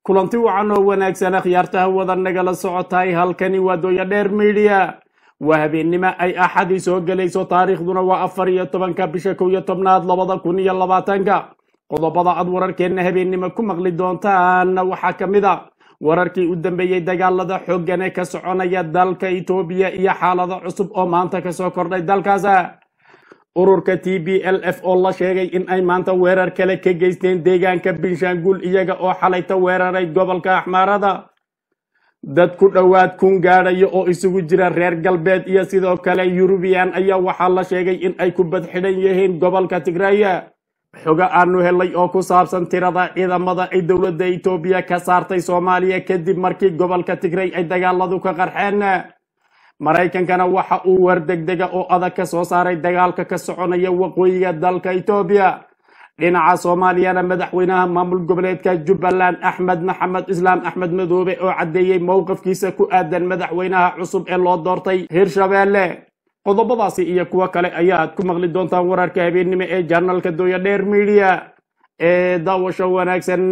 kulanti wacan oo wanaagsan akhyaarta hawada nagala socotahay halkani waa dooya dheer midiya waa habeennimo ay axadii soo gelayso taariikhduna waa afar iyo tobanka bisha kow iyo tobnaad labada kun iyo labaatanka qodobada aad wararkeenna habeennimo ku maqli doontaanna waxaa ka mid a wararkii u dambeeyey dagaalada xooggan ee ka soconaya dalka etoobiya iyo xaalado cusub oo maanta kasoo kordhay dalkaas ururka t b l f oo la sheegay in ay maanta weerar kale ka geysteen deegaanka binshaangul iyaga oo xalayta weeraray gobolka axmaarada dad ku dhowaad kun gaadhaya oo isugu jira reer galbeed iyo sidoo kale yurubiyan ayaa waxaa la sheegay in ay ku badxidhan yihiin gobolka tigraya xogo aanu helay oo ku saabsan tirada ciidamada ay dowladda etoobiya ka saartay soomaaliya kadib markii gobolka tigray ay dagaaladu ka qarxeen maraykankana waxa uu war degdega oo adag ka soo saaray dagaalka ka soconaya waqooyiga dalka etoobiya dhinaca soomaaliyana madaxweynaha maamul goboleedka jubbaland axmed maxamed islaam axmed madoobe oo caddeeyey mowqifkiisa ku aadan madaxweynaha cusub ee loo doortay hirshabeelle qodobadaasi iyo kuwo kale ayaad ku maqli doontaan wararka habeennimo ee janalka dooya dheer midiya ee daawasho wanaagsan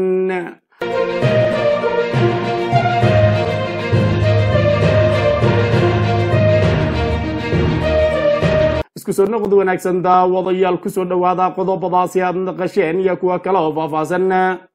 isku soo noqod wanaagsan daawadayaal kusoo dhowaada qodobadaasi aad naqasheen iyo kuwa kale oo faahfaahsan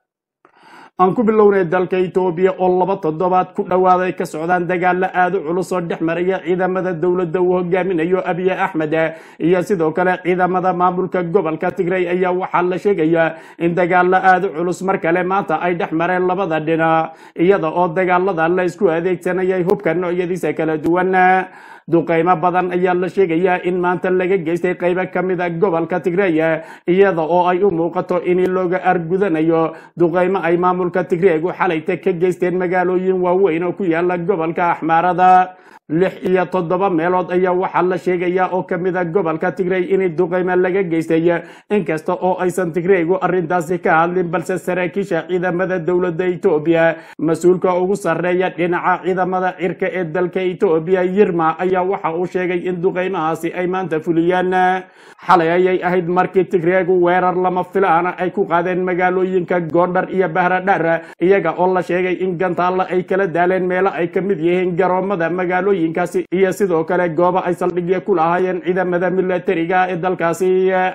aan ku bilownay dalka etoobiya oo laba toddobaad ku dhowaaday ka socdaan dagaalo aada u culus oo dhex maraya ciidamada dowladda uu hogaaminayo abiye axmed iyo sidoo kale ciidamada maamulka gobolka tigray ayaa waxaa la sheegayaa in dagaalo aada u culus mar kale maanta ay dhex mareen labada dhinac iyada oo dagaalada la isku adeegsanayay hubka noocyadiisa kala duwan duqaymo badan ayaa la sheegayaa in maanta laga geystay qaybo ka mid a gobolka tigreya iyada oo ay u muuqato in looga argudanayo duqaymo ay maamulka tigreegu xalayta ka geysteen magaalooyin waaweyn oo ku yaala gobolka axmaarada lix iyo toddoba meelood ayaa waxaa la sheegayaa oo ka mid a gobolka tigrey in duqaymo laga geystay inkasta oo aysan tigreygu arrintaasi ka hadlin balse saraakiisha ciidamada dowladda etoobiya mas-uulka ugu sarreeya dhinaca ciidamada cirka ee dalka etoobiya yirma ayaa waxa uu sheegay in duqaymahaasi ay maanta fuliyaan xalay ayay ahayd markii tigreegu weerar lama filaana ay ku qaadeen magaalooyinka goondhar iyo bahradhar iyaga oo la sheegay in gantaalla ay kala daaleen meelo ay ka mid yihiin garoomada magaalooyinkaasi iyo sidoo kale goobo ay saldhigya ku lahaayeen ciidamada milatariga ee dalkaasi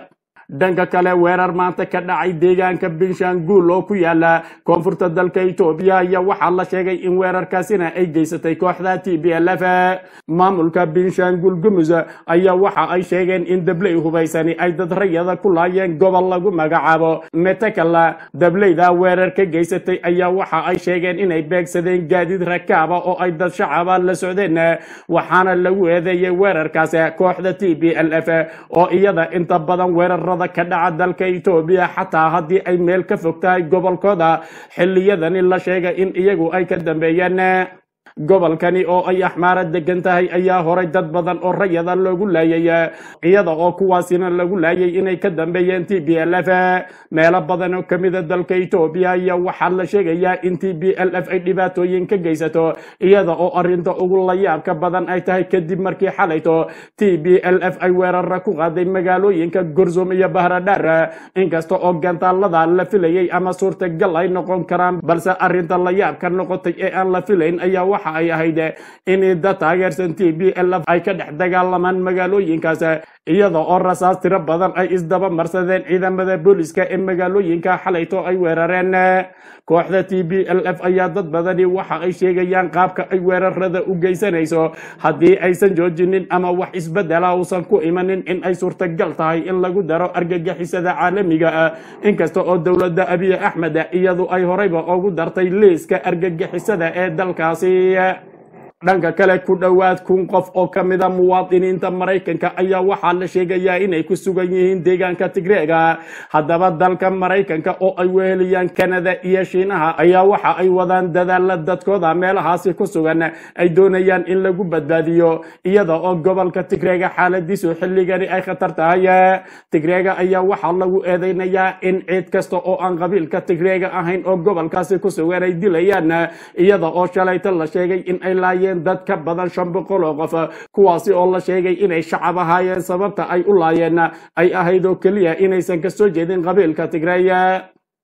dhanka kale weerar maanta ka dhacay deegaanka binshaangul oo ku yaala koonfurta dalka etoobiya ayaa waxaa la sheegay in weerarkaasina ay geysatay kooxda t b l f maamulka binshaangul gumus ayaa waxa ay sheegeen in dabley hubaysani ay dad rayada ku laayeen gobol lagu magacaabo metekala dableyda weerar ka geysatay ayaa waxa ay sheegeen inay beegsadeen gaadiid rakaaba oo ay dad shacaba la socdeen waxaana lagu eedeeyey weerarkaas kooxda t b l f oo iyada inta badan weerarada ka dhaca dalka etoobiya xataa haddii ay meel ka fog tahay gobolkooda xilliyadani la sheegay in iyagu ay ka dambeeyeen gobolkani oo ay axmaara degan tahay ayaa horay dad badan oo rayada loogu laayay iyada oo kuwaasina lagu laayay inay ka dambeeyeen t b l f meelo badan oo kamida dalka etoobiya ayaa waxaa la sheegayaa in t b l f ay dhibaatooyin ka geysato iyada oo arinta ugu layaabka badan ay tahay kadib markii xalayto t b l f ay weerara ku qaaday magaalooyinka gorzum iyo bahradhar inkasta oo gantaalada la filayay ama suurtagal ay noqon karaan balse arinta layaabka noqotay ee aan la filayn ayaa waxa ay ahayd in dad taageersan t b l f ay ka dhex dagaalamaan magaalooyinkaas iyada oo rasaas tiro badan ay isdaba marsadeen ciidamada booliska ee magaalooyinka xalayto ay weerareen kooxda t b l f ayaa dad badani waxa ay sheegayaan qaabka ay weerarada u geysanayso haddii aysan joojinin ama wax isbedela uusan ku imanin in ay suurtagal tahay in lagu daro argagixisada caalamiga ah inkasta oo dowladda abiy axmed iyadu ay horeyba ugu dartay liiska argagixisada ee dalkaasi dhanka kale ku dhowaad kun qof oo ka mida muwaadiniinta maraykanka ayaa waxaa la sheegayaa inay ku sugan yihiin deegaanka tigreega haddaba dalka maraykanka oo ay weheliyaan kanada iyo shiinaha ayaa waxa ay wadaan dadaala dadkooda meelahaasi ku sugan ay doonayaan in lagu badbaadiyo iyada oo gobolka tigreega xaaladiisu xilligani ay khatar tahay tigreega ayaa waxaa lagu eedeynayaa in ciid kasta oo aan qabiilka tigreega ahayn oo gobolkaasi ku sugan ay dilayaan iyada oo shalayta la sheegay in ay laayeen dad ka badan shan boqol oo qof kuwaasi oo la sheegay inay shacab ahaayeen sababta ay u laayeen ay ahayd oo keliya inaysan kasoo jeedin qabiilka tigreeya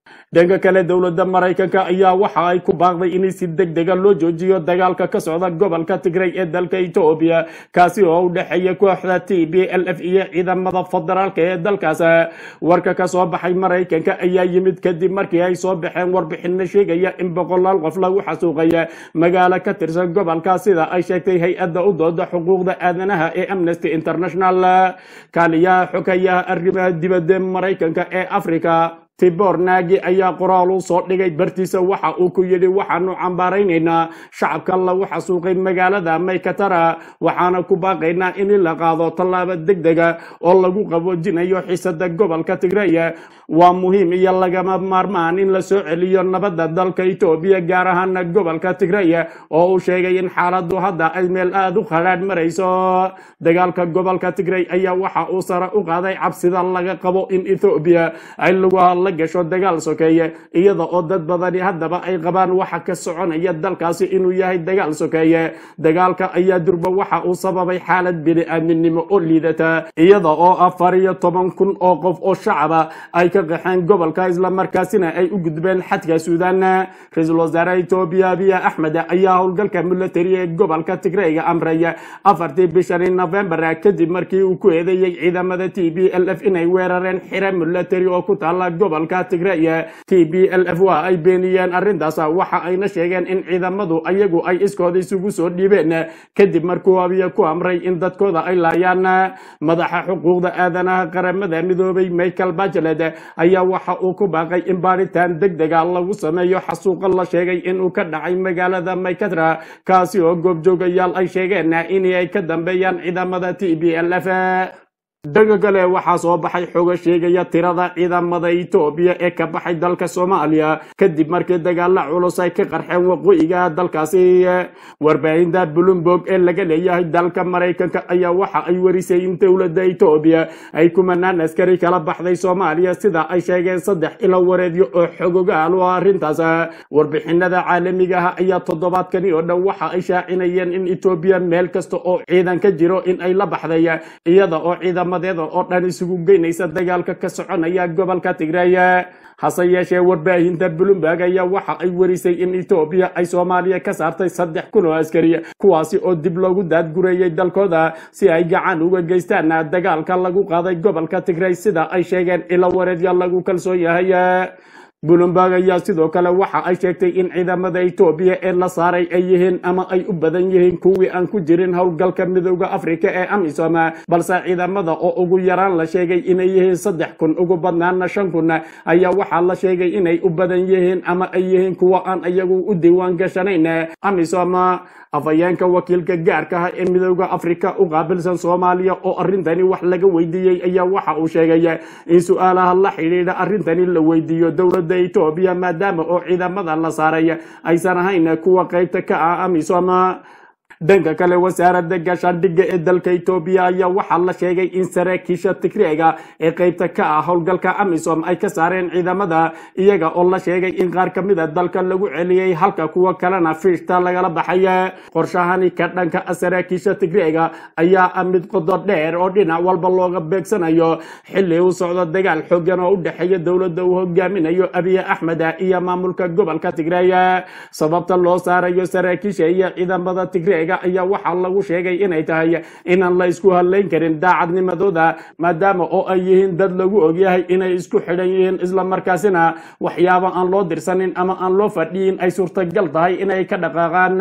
dhanka kale dowladda maraykanka ayaa waxa ay ku baaqday in si deg dega loo joojiyo dagaalka ka socda gobolka tigray ee dalka etoobiya kaasi oo u dhexeeya kooxda t b l f iyo ciidamada federaalka ee dalkaas warka ka soo baxay maraykanka ayaa yimid kadib markii ay soo baxeen warbixino sheegaya in boqolaal qof lagu xasuuqaya magaalo ka tirsan gobolka sida ay sheegtay hay-adda u dooda xuquuqda aadanaha ee amnesty international kaaliyaha xogayaha arrimaha dibadda maraykanka ee africa tibor naagi ayaa qoraal u soo dhigay bartiisa waxa uu ku yidhi waxaanu cambaaraynaynaa shacabka lagu xasuuqay magaalada maykatara waxaana ku baaqaynaa in la qaado tallaabo deg dega oo lagu qaboojinayo xisada gobolka tigray waa muhiim iyo lagama maarmaan in la soo celiyo nabadda dalka etoobiya gaar ahaana gobolka tigray oo uu sheegay in xaaladu hadda ay meel aada u khadhaadh marayso dagaalka gobolka tigray ayaa waxa uu sare u qaaday cabsida laga qabo in ethoobiya ay lagu la gasho dagaal sokeeye iyada oo dad badani haddaba ay qabaan waxa ka soconaya dalkaasi inuu yahay dagaal sokeeye dagaalka ayaa durba waxa uu sababay xaalad bini-aadminimo oo liidata iyada oo afar iyo toban kun oo qof oo shacaba ay ka qaxeen gobolka islamarkaasina ay u gudbeen xadka suudaan ra-iisul wasaare etoobiya abiy axmed ayaa howlgalka militari ee gobolka tigreyga amray afartii bishani novembar kadib markii uu ku eedeeyey ciidamada t b l f inay weerareen xire militari oo ku taala gobolka tigray t b l f waa ay beeniyeen arrintaas waxa ayna sheegeen in ciidamadu ayagu ay iskooda isugu soo dhiibeen kadib markuu abiya ku amray in dadkooda ay laayaan madaxa xuquuqda aadanaha qaramada midoobay michael bachelet ayaa waxa uu ku baaqay in baaritaan deg dega lagu sameeyo xasuuqa la sheegay inuu ka dhacay magaalada maykatra kaasi oo goobjoogayaal ay sheegeen in ay ka dambeeyaan ciidamada t b l f dhanka kale waxaa soo baxay xoga sheegaya tirada ciidamada etoobiya ee ka baxay dalka soomaaliya kadib markii dagaala culus ay ka qarxeen waqooyiga dalkaasi warbaahinta bloomberg ee laga leeyahay dalka maraykanka ayaa waxa ay warisay in dowladda etoobiya ay kumanaan askari kala baxday soomaaliya sida ay sheegeen saddex ilo wareedyo oo xogogaal u ah arrintaas warbixinada caalamiga ah ayaa toddobaadkani oo dhan waxa ay shaacinayeen in etoobiya meel kasta oo ciidan ka jiro in ay la baxday iyada oo ciidama oo dhan isugu geynaysa dagaalka ka soconaya gobolka tigray hase yeeshee warbaahinta bloomberg ayaa waxa ay warisay in etoobiya ay soomaaliya ka saartay saddex kun oo askari kuwaasi oo dib loogu daadgureeyey dalkooda si ay gacan uga geystaan dagaalka lagu qaaday gobolka tigray sida ay sheegeen ilo wareedya lagu kalsoon yahay bloomberg ayaa sidoo kale waxa ay sheegtay in ciidamada etoobiya ee la saaray ay yihiin ama ay u badan yihiin kuwii aan ku jirin howlgalka midooda afrika ee amisom balse ciidamada oo ugu yaraan la sheegay inay yihiin saddex kun ugu badnaana shan kun ayaa waxaa la sheegay inay u badan yihiin ama ay yihiin kuwa aan iyagu u diiwaan gashanayn amisom afhayeenka wakiilka gaarka ah ee midooda afrika u qaabilsan soomaaliya oo arrintani wax laga weydiiyey ayaa waxa uu sheegay in su-aalaha la xidhiidha arrintani la weydiiyo dowladda etoobiya maadaama oo ciidamada la saaray aysan ahayn kuwa qaybta ka ah amisom dhanka kale wasaaradda gaashaandhigga ee dalka etoobiya ayaa waxaa la sheegay in saraakiisha tigreega ee qaybta ka ah howlgalka amisom ay ka saareen ciidamada iyaga oo la sheegay in qaar ka mid a dalka lagu celiyey halka kuwa kalena fiishta lagala baxay qorshahani ka dhanka ah saraakiisha tigreega ayaa ah mid qodo dheer oo dhinac walba looga beegsanayo xilli uu socdo dagaal xoogan oo u dhexeeya dowladda uu hogaaminayo abiy axmed iyo maamulka gobolka tigreey sababta loo saarayo saraakiisha iyo ciidamada tigreega ayaa waxaa lagu sheegay inay tahay inaan la isku hadlayn karin daacadnimadooda maadaama oo ay yihiin dad lagu ogyahay inay isku xidhan yihiin islamarkaasina waxyaabo aan loo dirsanin ama aan loo fadhiyin ay suurtagal tahay inay ka dhaqaaqaan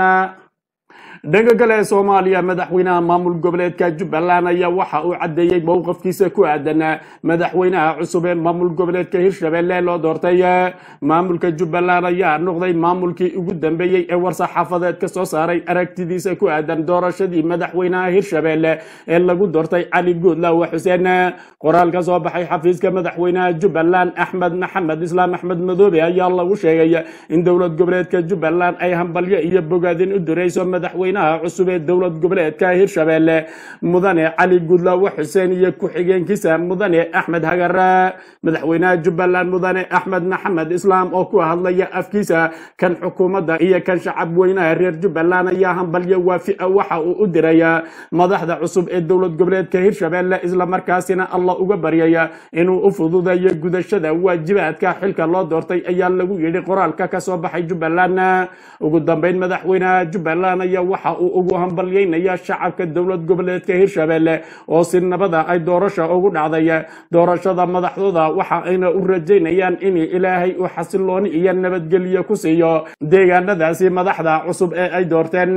dhanka kale ee soomaaliya madaxweynaha maamul goboleedka jubbaland ayaa waxa uu caddeeyey mowqafkiisa ku aadan madaxweynaha cusub ee maamul goboleedka hirshabelle loo doortay maamulka jubbaland ayaa noqday maamulkii ugu dambeeyey ee war-saxaafadeed ka soo saaray aragtidiisa ku aadan doorashadii madaxweynaha hirshabelle ee lagu doortay cali guudlaawa xuseen qoraal ka soo baxay xafiiska madaxweynaha jubbaland axmed maxamed islaam axmed madoobe ayaa lagu sheegay in dowlad goboleedka jubbaland ay hambalyo iyo bogaadin u dirayso madaxweyne madaxweynaha cusub ee dowlad goboleedka hirshabelle mudane cali gudlaawe xuseen iyo ku-xigeenkiisa mudane axmed hagar madaxweynaha jubbaland mudane axmed maxamed islaam oo ku hadlaya afkiisa kan xukuumadda iyo kan shacab weynaha reer jubbaland ayaa hambalyo waafica waxa uu u diraya madaxda cusub ee dowlad goboleedka hirshabelle islamarkaasina allah uga baryaya inuu u fududeeyo gudashada waajibaadka xilka loo doortay ayaa lagu yidhi qoraalka ka soo baxay jubbaland ugu dambeyn madaxweynaha jubbaland ayaa waxa uu ugu hambalyeynaya shacabka dowlad goboleedka hirshabelle oo si nabada ay doorasha ugu dhacday doorashada madaxdooda waxa ayna u rajaynayaan in ilaahay uu xasilooni iyo nabadgelyo ku siiyo deegaanadaasi madaxda cusub ee ay doorteen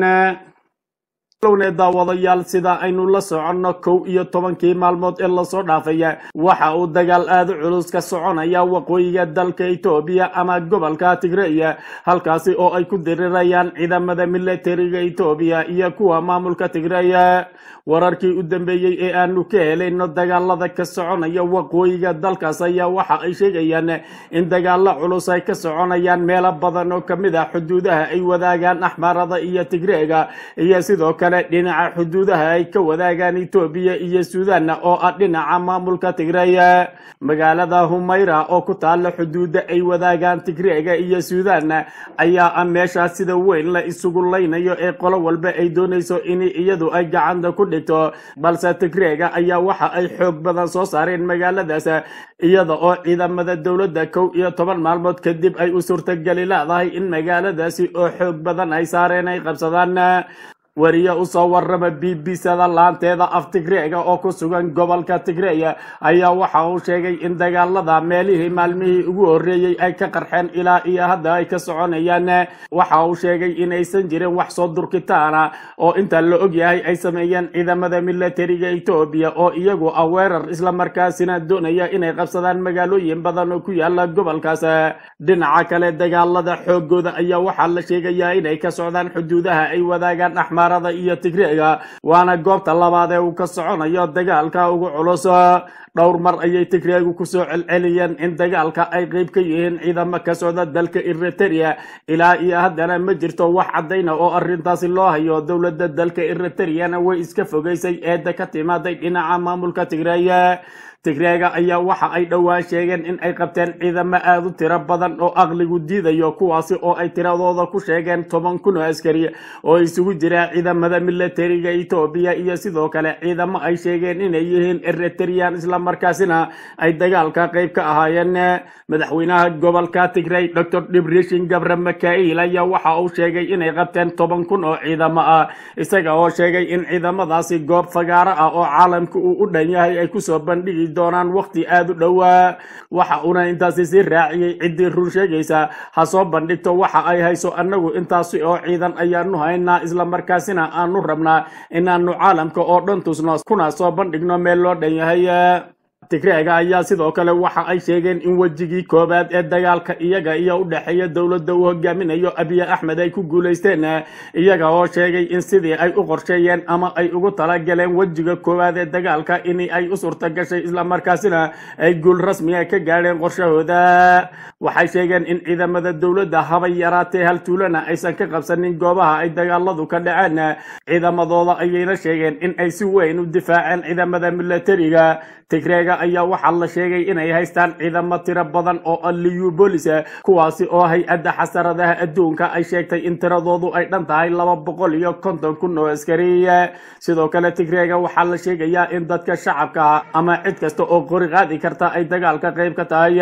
lowne daawadayaal sida aynu la soconno kow iyo tobankii maalmood ee lasoo dhaafaya waxa uu dagaal aada u culus ka soconaya waqooyiga dalka etoobiya ama gobolka tigreya halkaasi oo ay ku dirirayaan ciidamada militariga etoobiya iyo kuwa maamulka tigreya wararkii u dambeeyey ee aanu ka helayno dagaalada ka soconaya waqooyiga dalkaas ayaa waxa ay sheegayaan in dagaalo culus ay ka soconayaan meelo badan oo kamid ah xuduudaha ay wadaagaan axmaarada iyo tigreega iyo sidoo kale dhinaca xuduudaha ay ka wadaagaan etoobiya iyo suudan oo ah dhinaca maamulka tigreya magaalada humayra oo ku taala xuduuda ay wadaagaan tigreega iyo suudan ayaa ah meesha sida weyn la isugu laynayo ee qolo walba ay doonayso in iyadu ay gacanta ku dhigto balse tigreega ayaa waxa ay xoog badan soo saareen magaaladaas iyada oo ciidamada dowladda kow iyo toban maalmood kadib ay u suurtageli leedahay in magaaladaasi oo xoog badan ay saareen ay qabsadaan wariye usoo warrama b b sada laanteeda af tigreega oo ku sugan gobolka tigreya ayaa waxa uu sheegay in dagaalada meelihii maalmihii ugu horreeyey ay ka qarxeen ilaa iyo hadda ay ka soconayaan waxa uu sheegay inaysan jirin wax soo durkitaana oo inta la ogyahay ay sameeyeen ciidamada militariga etoobiya oo iyagu ah weerar islamarkaasina doonaya inay qabsadaan magaalooyin badan oo ku yaala gobolkaas dhinaca kale dagaalada xoogooda ayaa waxaa la sheegayaa inay ka socdaan xuduudaha ay wadaagaan axmar iyo tigreega waana goobta labaad ee uu ka soconayo dagaalka ugu culus dhowr mar ayay tigreegu kusoo celceliyeen in dagaalka ay qeyb ka yihiin ciidamo ka socda dalka eriteria ilaa iyo haddana ma jirto wax caddayna oo arrintaasi loo hayo dowladda dalka eriteriana way iska fogeysay eedda ka timaaday dhinaca maamulka tigreeya tigreega ayaa waxa ay dhowaan sheegeen in ay qabteen ciidamo aada u tiro badan oo aqligu diidayo kuwaasi oo ay tiradooda ku sheegeen toban kun oo askari oo isugu jira ciidamada militariga etoobiya iyo sidoo kale ciidamo ay sheegeen inay yihiin eriterian islamarkaasina ay dagaalka qeyb ka ahaayeen madaxweynaha gobolka tigrey dor dibrishin gabre makail ayaa waxa uu sheegay inay qabteen toban kun oo ciidamo ah isaga oo sheegay in ciidamadaasi goob fagaaro ah oo caalamka uu u dhan yahay ay kusoo bandhigi doonaan waqti aada u dhowaa waxa uuna intaasi sii raaciyey ciddii run sheegaysa ha soo bandhigto waxa ay hayso annagu intaasi oo ciidan ayaanu haynaa islamarkaasina aanu rabnaa inaanu caalamka oo dhan tusno kuna soo bandhigno meel loo dhan yahay tigreega ayaa sidoo kale waxa ay sheegeen in wejigii koowaad ee dagaalka iyaga iyo u dhexeeya dowladda uu hogaaminayo abiy axmed ay ku guulaysteen iyaga oo sheegay in sidii ay u qorsheeyeen ama ay ugu talagaleen wejiga koowaad ee dagaalka in ay u suurta gashay islamarkaasina ay guul rasmiga ka gaadheen qorshahooda waxay sheegeen in ciidamada dowladda habay yaraatee hal tuulana aysan ka qabsanin goobaha ay dagaaladu ka dhaceen ciidamadooda ayayna sheegeen in ay si weyn u difaaceen ciidamada militariga tigreega ayaa waxaa la sheegay inay haystaan ciidamo tiro badan oo liubolis kuwaasi oo hay-adda xasaradaha adduunka ay sheegtay in tiradoodu ay dhan tahay laba boqol iyo konton kun oo askari sidoo kale tigreega waxaa la sheegayaa in dadka shacabka ama cid kasta oo qori qaadi karta ay dagaalka qayb ka tahay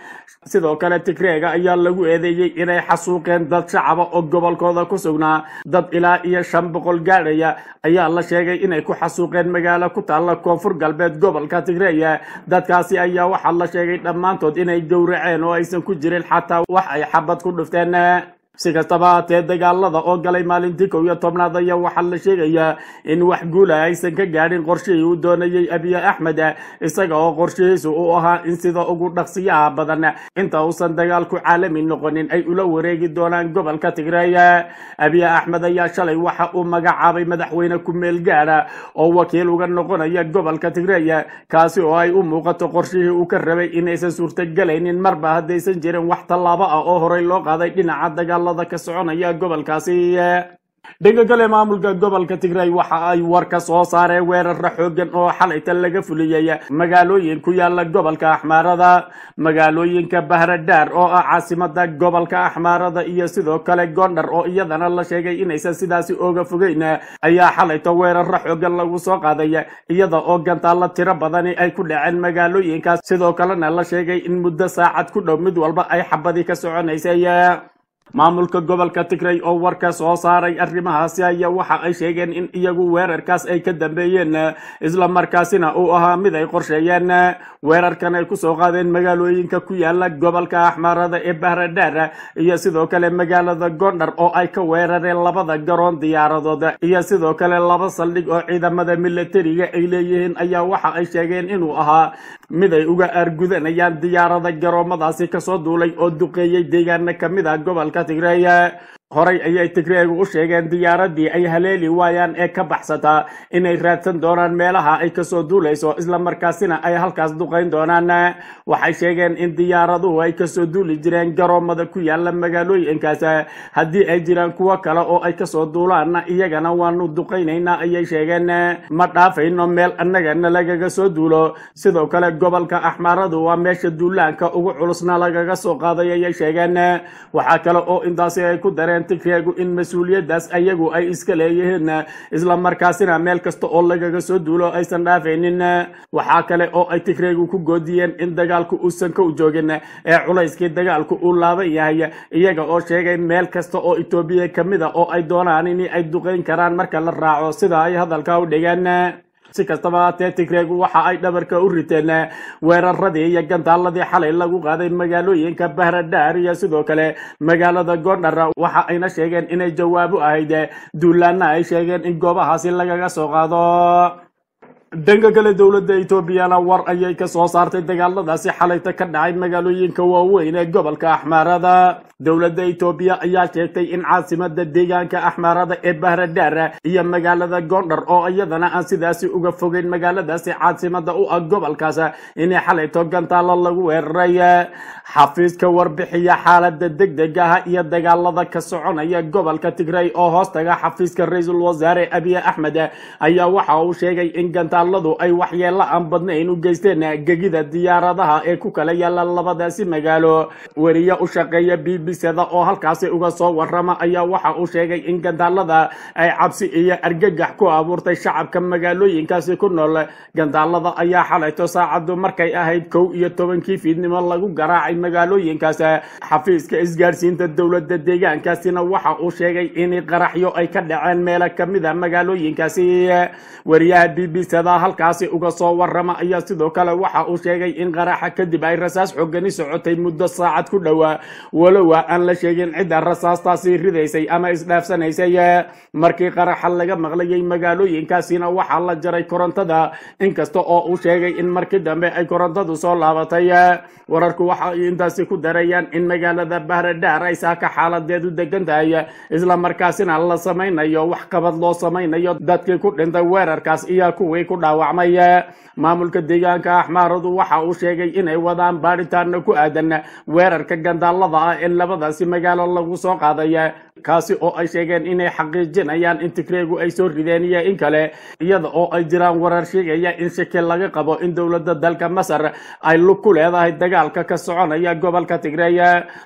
sidoo kale tigreega ayaa lagu eedeeyey inay xasuuqeen dad shacaba oo gobolkooda ku sugnaa dad ilaa iyo shan boqol gaadhaya ayaa la sheegay inay ku xasuuqeen magaalo ku taalla koonfur galbeed gobolka tigreeya dadkaasi ayaa waxaa la sheegay dhammaantood inay gowraceen oo aysan ku jirin xataa wax ay xabad ku dhufteen si kastaba haatee dagaalada oo galay maalintii kow iyo tobnaad ayaa waxaa la sheegayaa in wax guula aysan ka gaadhin qorshihii uu doonayey abiy axmed isaga oo qorshihiisu uu ahaa in sida ugu dhaqsiyaha badan inta uusan dagaalku caalami noqonin ay ula wareegi doonaan gobolka tigreeya abiy axmed ayaa shalay waxa uu magacaabay madaxweyne ku-meel gaadha oo wakiil uga noqonaya gobolka tigreeya kaasi oo ay u muuqato qorshihii uu ka rabay inaysan suurtagelaynin marba haddaysan jirin wax tallaabo ah oo horey loo qaaday dhinaca dagaal ka soconaya gobolkaasi dhanka kale maamulka gobolka tigray waxa ay war ka soo saareen weerara xoogan oo xalayta laga fuliyey magaalooyin ku yaala gobolka axmaarada magaalooyinka bahradhaar oo ah caasimada gobolka axmaarada iyo sidoo kale gondar oo iyadana la sheegay inaysan sidaasi ooga fogeyn ayaa xalayta weerara xoogan lagu soo qaaday iyada oo gantaalla tiro badani ay ku dhaceen magaalooyinkaas sidoo kalena la sheegay in muddo saacad ku dhow mid walba ay xabadii ka soconaysay maamulka gobolka tigray oo warka soo saaray arrimahaasi ayaa waxa ay sheegeen in iyagu weerarkaas ay ka dambeeyeen isla markaasina uu ahaa mid ay qorsheeyeen weerarkan ay kusoo qaadeen magaalooyinka ku yaala gobolka axmaarada ee bahradhaar iyo sidoo kale magaalada gondar oo ay ka weerareen labada garoon diyaaradood iyo sidoo kale laba saldhig oo ciidamada milatariga ay leeyihiin ayaa waxa ay sheegeen inuu ahaa mid ay uga aargudanayaan diyaarada garoomadaasi kasoo duulay oo duqeeyey deegaana kamid ah gobolka tigray horay ayay tigreegu u sheegeen diyaaradii ay haleeli waayaan ee ka baxsataa inay raadsan doonaan meelaha ay kasoo duulayso islamarkaasina ay halkaas duqayn doonaan waxay sheegeen in diyaaraduhu ay kasoo duuli jireen garoomada ku yaala magaalooyinkaas haddii ay jiraan kuwo kale oo ay kasoo duulaanna iyagana waanu duqaynaynaa ayay sheegeen ma dhaafayno meel annagana lagaga soo duulo sidoo kale gobolka axmaaradu waa meesha duulaanka ugu culusna lagaga soo qaaday ayay sheegeen waxaa kale oo intaasi ay ku dareen tigreegu in mas-uuliyaddaas ayagu ay iska leeyihiin isla markaasina meel kasta oo lagaga soo duulo aysan dhaafaynin waxaa kale oo ay tigreegu ku goodiyeen in dagaalku uusan ka u joogin ee culayskii dagaalku uu laaban yahay iyaga oo sheegay meel kasta oo etoobiya kamid a oo ay doonaan in ay duqeyn karaan marka la raaco sida ay hadalka u dhigeen si kastaba haatee tigreegu waxa ay dhabarka u riteen weeraradii iyo gantaaladii xalay lagu qaaday magaalooyinka bahradhaar iyo sidoo kale magaalada gondar waxa ayna sheegeen inay jawaabo ahayd duulaana ay sheegeen in goobahaasi lagaga soo qaado dhanka kale dowladda etoobiyana war ayay ka soo saartay dagaaladaasi xalayta ka dhacay magaalooyinka waaweyn ee gobolka axmaarada dowladda etoobiya ayaa sheegtay in caasimada deegaanka axmaarada ee bahradhaar iyo magaalada gondar oo iyadana aan sidaasi uga fogeyn magaaladaasi caasimada u ah gobolkaas inay xalayto gantaalo lagu weeraray xafiiska warbixiya xaalada degdeg ah iyo dagaalada ka soconaya gobolka tigray oo hoostaga xafiiska ra-iisul wasaare abiy axmed ayaa waxa uu sheegay in gantaaladu ay waxyeelo aan badnayn u geysteen gegida diyaaradaha ee ku kala yaala labadaasi magaalo weriye u shaqeeya b b cda oo halkaasi uga soo warama ayaa waxa uu sheegay in gantaalada ay cabsi iyo argagax ku abuurtay shacabka magaalooyinkaasi ku nool gantaalada ayaa xalayto saacadu markay ahayd kow iyo tobankii fiidnimo lagu garaacay magaalooyinkaas xafiiska isgaadhsiinta dowladda deegaankaasina waxa uu sheegay in qaraxyo ay ka dhaceen meelo kamid a magaalooyinkaasi wariyaha b b cda halkaasi uga soo warama ayaa sidoo kale waxa uu sheegay in qaraxa kadib ay rasaas xogani socotay muddo saacad ku dhowaa walowa aan la sheegin cidda rasaastaasi ridaysay ama isdhaafsanaysay markii qaraxa laga maqlayay magaalooyinkaasina waxaa la jaray korontada inkasta oo uu sheegay in markii dambe ay korontadu soo laabatay wararku waxa ay intaasi ku darayaan in magaalada bahradhaar ay saaka xaaladeedu degan tahay isla markaasina la samaynayo wax qabad loo samaynayo dadkii ku dhintay weerarkaas iyo kuwii ku dhaawacmay maamulka deegaanka axmaaradu waxa uu sheegay inay wadaan baadhitaana ku aadan weerarka gandaalada ah ee labadaasi magaalo lagu soo qaaday kaasi oo ay sheegeen inay xaqiijinayaan in tigreegu ay soo rideen iyo in kale iyada oo ay jiraan warar sheegaya in shaki laga qabo in dowladda dalka masar ay lug ku leedahay dagaalka ka soconaya gobolka tigreey